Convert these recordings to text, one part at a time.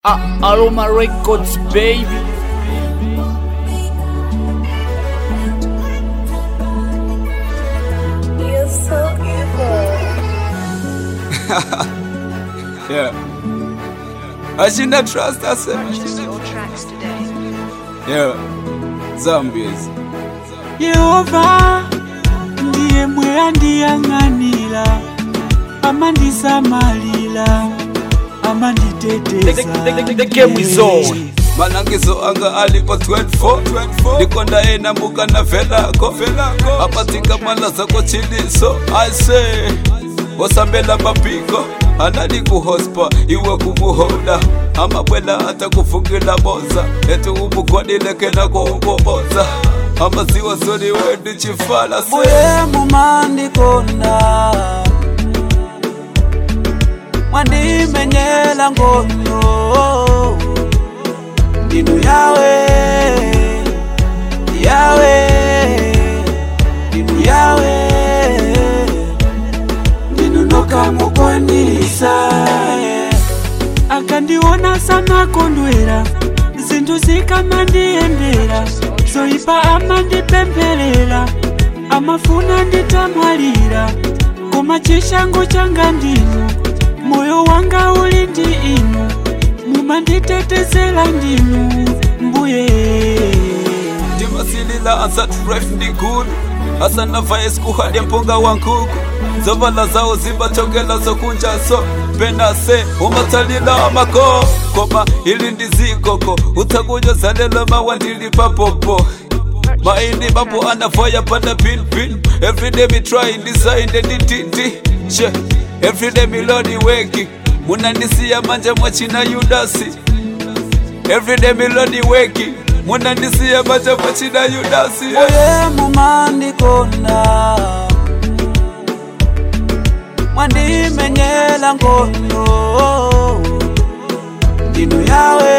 Ah, Aroma Records, baby. You're so evil. Yeah. Ashina trust herself. Your tracks today. Yeah. Zombies. yehova ndiye mwe andiyang'anira amandisamalira amanditeteza The game is on. Malangizo anga alipo 24 ndikonda ena muka na velako apatika mala zako chiliso aise osambela mapiko anali kuhospa iwe kumuhoda amabwela hata kufungila boza etu umukodilekela kuumboboza amaziwa soni wendi chifala se mbuye mumandikonda mwandimenyela ngono ndinu yawe yawe ndinu yawe ndinu nokamukwanisa akandiona sana kondwera zinthu zikamandiyendera zoyipa amandipempherera amafuna nditamwalira koma chishango changa ndinu moyo wanga uli ndi inu mumanditetezera ndinu mbuye timasilila ansatref ndikulu asanava esikuhalya mpunga wa nkuku zovala zawo zibatongela zokunjaso penase umatsalila amako koma ili ndizikoko utsakunyozalela mawandili papopo maindi bapo anavoya panda pinpin everyday mi try ndisainde ndititi she everyday milodi weki munandisiya manja mwachina yudasi everyday milodi weki munandisiya manja mwachina yudasi mbuye mumandikonda mwandimenyela ngono ndinu yawe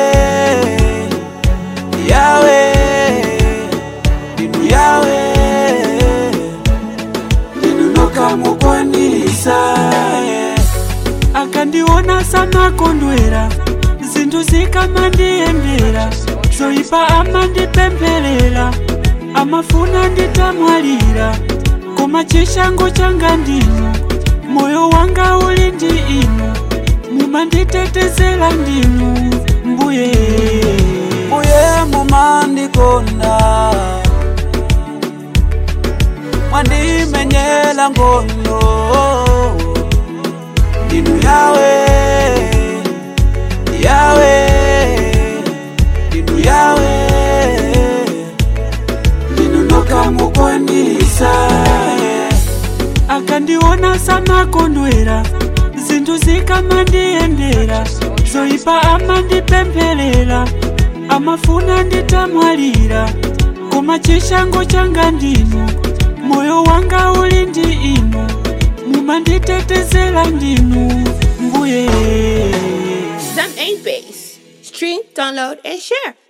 yawe ndinu yawe ndinu nokamukwanisa akandiona sana kondwera zinthu zikamandiyendera zoyipa amandipempherera amafuna nditamwalira koma chishango changa ndinu moyo wanga uli ndi inu mumanditetezera ndinu mbuye mbuye mumandikonda mwandimenyela ngono ndinu yawe yawe ndinu yawe ndinu nokamukwanisa akandiona sana kondwera zinthu zikamandiyendera zoyipa amandipempherera amafuna nditamwalira koma chishango changa ndinu moyo wanga uli ndi inu mumanditetezera ndinu mbuye Zam 8 Base. Stream, download, and share.